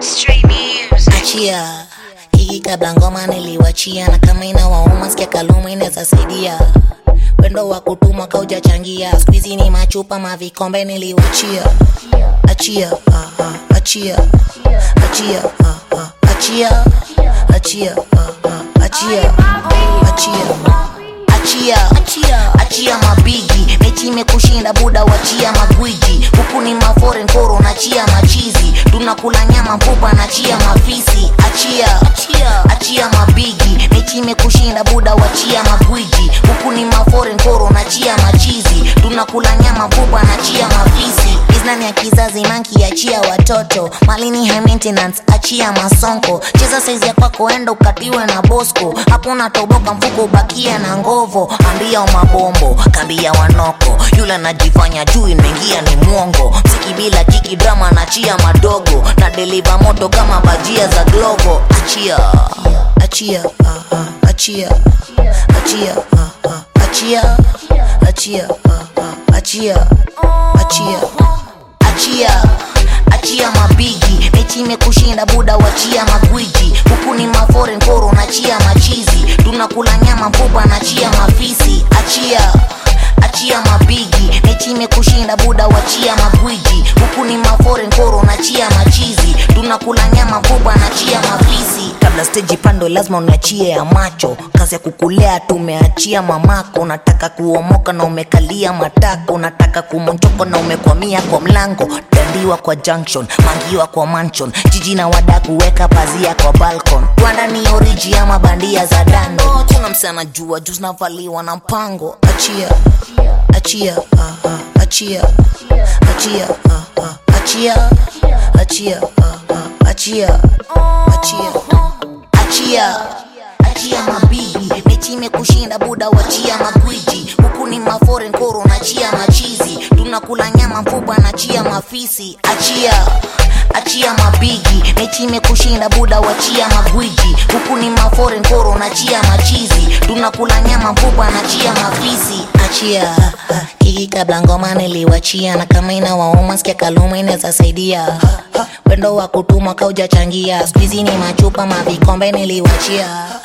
Street music. achia hii kabla ngoma niliwachia na kama ina wauma sikia kaluma inaweza saidia wendo wa kutuma kaujachangia skuizi ni machupa mavikombe niliwachia achia ah, ah, achia achia ah, ah, achia achia ah, ah, achia achia achia achia mabigi mechi imekushinda buda wachia magwiji huku ni maforen koro nachia machizi tunakula nyama mfupa nachia mafisi achia achia mabigi mechi imekushinda buda wachia magwiji huku ni maforen koro nachia machizi tunakula nyama mfupa nachia mafisi biznani ya kizazi manki achia watoto malini high maintenance achia masonko cheza saizi ya kwako enda ukatiwe na bosco hakuna toboka mfuko ubakia na ngovo ambia mabombo kambia wanoko yule anajifanya juu imeingia ni mwongo msiki bila kiki drama nachia madogo na deliva moto kama bajia za glovo achia achia ah, ah, achia achia ah, ah, achia achia ah, ah, achia achia achia achia mabigi mechi imekushinda buda wachia magwiji huku ni maforen koro nachia machizi tunakula nyama mfupa nachia mafisi achia achia mabigi mechi imekushinda buda wachia magwiji huku ni maforen koro nachia machizi tunakula nyama mfupa nachia mafisi kabla steji pando lazima uniachie ya macho kazi ya kukulea tumeachia mamako unataka kuomoka na umekalia matako unataka kumonjoko na umekwamia kwa mlango dandiwa kwa junction mangiwa kwa mansion jiji na wada kuweka pazia kwa balcon rwanda ni oriji ama bandia za dando kuna msana jua juu zinavaliwa na mpango achia achia ah, ah, achia achia ah, ah, achia achia ah, ah, achia achia achia achia mabibi mechi imekushinda buda wachia magwiji huku ni maforen koro nachia machizi tunakula nyama mfupa nachia mafisi achia achia mabigi mechi imekushinda buda wachia magwiji huku ni maforen koro nachia machizi tunakula nyama mfupa nachia mafisi achia hii kabla ngoma niliwachia na kama ina wauma sikia kaluma inaweza saidia wendo wa kutuma kaujachangia skuizi ni machupa mavikombe niliwachia